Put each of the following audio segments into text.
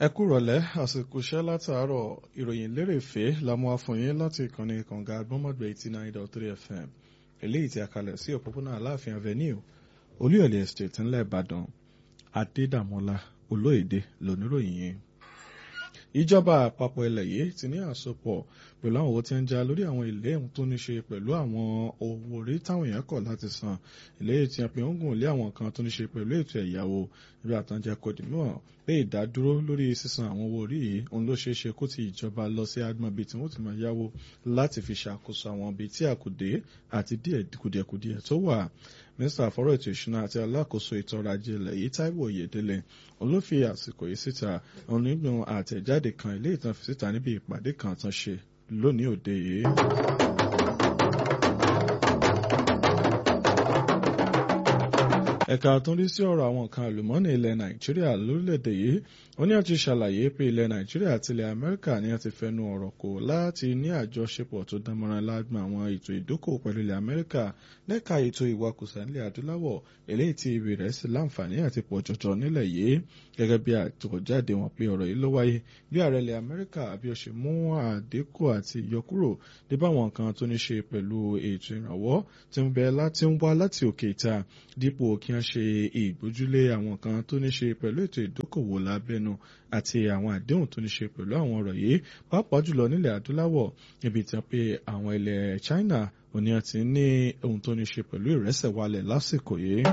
ẹ kú rọ̀lẹ́ àsìkò iṣẹ́ látàárọ̀ ìròyìn lérèfé la mú wá fún yín láti ìkànnì kànga agbọ́mọ̀gbẹ̀ eighty nine dot three fm eléyìí tí a kalẹ̀ sí òpópónà aláàfin avenue olúyọ̀lé estate ńlẹ̀ ìbàdàn adédàmọ́lá olóyèdè lóníròyìn yẹn ìjọba àpapọ̀ ilẹ̀ yìí ti ní àsopọ̀ pẹ̀lú àwọn owó tí ń já lórí àwọn ilé ohun tó ní ṣe pẹ̀lú àwọn owó orí táwọn èèyàn kọ̀ láti san ilé tí a pè ń gùn lé àwọn kan tó ní ṣe pẹ̀lú ètò ẹ̀yáwó ibi àtànjẹ kò dì mọ́ pé ìdádúró lórí sísan àwọn owó orí yìí òun ló ṣeé ṣe kó ti ìjọba lọ sí agbọn ibi tí wọ́n ti máa yáwó láti fi ṣàkóso àwọn ibi tí àkùdé àti díẹ̀ kùdìẹ̀kùdìẹ̀ tó wà mínísítà fọ́rọ̀ ètò ìṣúná àti alákòóso ètò ọrọ̀ ajé ilẹ̀ yìí Táíwò Oyèdélé òun ló fi àsìkò yìí síta òun nínú àtẹ̀jáde kan ilé ìtàn fi síta níbi ìpàdé kan tán ṣe lónìí òde yìí. ẹ̀ka tó ń rí sí ọ̀rọ̀ àwọn nǹkan àlùmọ́ọ́nì ilẹ̀ nàìjíríà lórílẹ̀‐èdè yìí ó ní àti ṣàlàyé pé ilẹ̀ nàìjíríà àti ilẹ̀ amẹ́ríkà ní àti fẹnu ọ̀rọ̀ kò láti ní àjọṣepọ̀ tó dánmọ́ran lágbọn àwọn ètò ìdókòwò pẹ̀lú ilẹ̀ amẹ́ríkà lẹ́ka ètò ìwakùsà nílẹ̀ adúláwọ̀ eléyìí tí ibi rẹ̀ sì láǹfààní àti pọ̀ jọjọ nílẹ̀ yìí gẹ́gẹ́ bí àtòjáde wọn pé ọ̀rọ̀ yìí ló wáyé bí ààrẹ ilẹ̀ amẹ́ríkà bí ó ṣe mú àdínkù àti ìyọkúrò dé bá àwọn nǹkan tó ní ṣe pẹ̀lú ètò ìrànwọ́ tí ń bẹ láti ń wá láti òkè ìta dípò kí wọ́n ṣe ìgbójúlé àwọn kan tó ní ṣe pẹ̀lú ètò ìdókòwò lábẹ́nu àti àwọn àdéhùn tó ní ṣe pẹ̀lú àwọn ọ̀rọ̀ yìí pàápàá jùlọ nílẹ̀ adúláwọ̀ níbi tí wọ́n pe àwọn ilẹ̀ China òní àti ní ohun tó ní ṣe pẹ̀lú ìrẹsẹ̀ wálẹ̀ lásìkò yìí.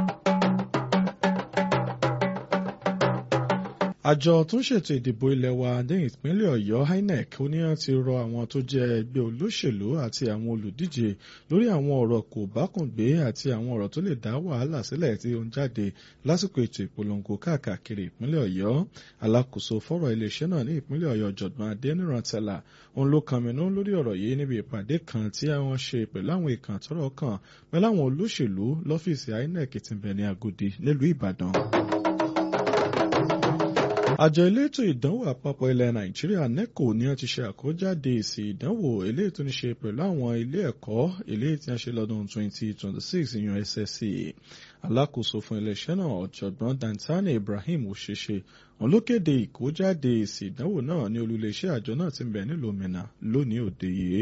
àjọ tó ń ṣètò ìdìbò ilẹ̀ wa ní ìpínlẹ̀ ọ̀yọ́ inec ó ní àti rọ àwọn tó jẹ́ ẹgbẹ́ olóṣèlú àti àwọn olùdíje lórí àwọn ọ̀rọ̀ kò bákùngbé àti àwọn ọ̀rọ̀ tó lè dá wàhálà sílẹ̀ tí ó ń jáde lásìkò ètò ìpolongo káàkiri ìpínlẹ̀ ọ̀yọ́ alákòóso fọ́rọ̀ iléeṣẹ́ náà ní ìpínlẹ̀ ọ̀yọ́ ọ̀jọ̀gbọ́n adẹnirantala òun ló kànmínú lórí ọ̀rọ̀ yìí níbi ìpàdé kan tí wọ́n ṣe pẹ̀lú àwọn ìkàn tọ́rọ̀ kàn pẹ̀lú àwọn olóṣèlú lọ́fíìsì inec tí ń bẹ ní agodi nílùú ìbàdàn àjọ elétò ìdánwò àpapọ̀ ilẹ̀ nàìjíríà neco ní wọ́n ti ṣe àkójáde èsì ìdánwò eléyìí tó ní ṣe pẹ̀lú àwọn ilé ẹ̀kọ́ eléyìí tí wọ́n ṣe lọ́dún 2026 ìyàn SSC alákòóso fún iléeṣẹ́ náà ọ̀jọ̀gbọ́n dantani ibrahim òṣèṣe òun ló kéde ìkójáde èsì ìdánwò náà ní olùléeṣẹ́ àjọ náà ti ń bẹ nílùú minna lónìí òde yìí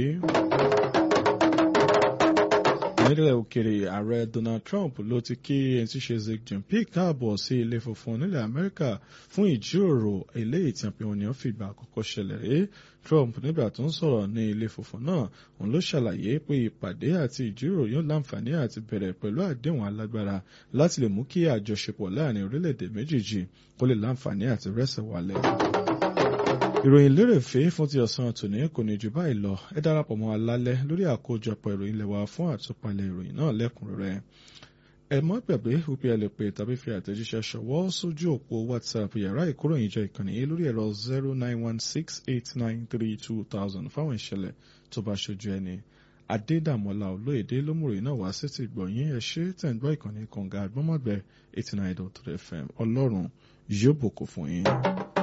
nílẹ̀ òkèrè ààrẹ Donald Trump ló ti kí ẹni tí ṣe Xi Jinping káàbọ̀ sí ilé funfun nílẹ̀ Amẹ́ríkà fún ìjíròrò eléyìí tí àpéwọn ènìyàn fìgbà àkọ́kọ́ ṣẹlẹ̀ rí Trump nígbà tó ń sọ̀rọ̀ ní ilé funfun náà òun ló ṣàlàyé pé ìpàdé àti ìjíròrò yóò láǹfààní àti bẹ̀rẹ̀ pẹ̀lú àdéhùn alágbára láti lè mú kí àjọṣepọ̀ láàrin orílẹ̀-èdè méjèèjì kó lè láǹfààní àti rẹ́sẹ̀ wálẹ̀ ìròyìn lérèfé fún ti ọ̀sán tòní kò ní jù báyìí lọ ẹ darapọ̀ mọ́ alálẹ́ lórí àkójọpọ̀ ìròyìn lẹ́wà fún àtúpalẹ̀ ìròyìn náà lẹ́kùnrẹ́rẹ́ ẹ má gbàgbé wípé ẹ lè pè tàbí fi àtẹ̀jíṣẹ́ ṣọwọ́ sójú òpó whatsapp yàrá ìkóròyìnjọ ìkànnì yìí lórí ẹ̀rọ zero nine one six eight nine three two thousand fáwọn ìṣẹ̀lẹ̀ tó bá ṣojú ẹni adédàmọ́lá olóyèdè lómùrè náà wá sí ti gbọ̀nyìn ẹ ṣe tẹ̀ ń gbọ́ ìkànnì kànga àgbọ́mọ̀gbẹ́ eighty nine dot three fm ọlọ́run yóò bùkún fún yín.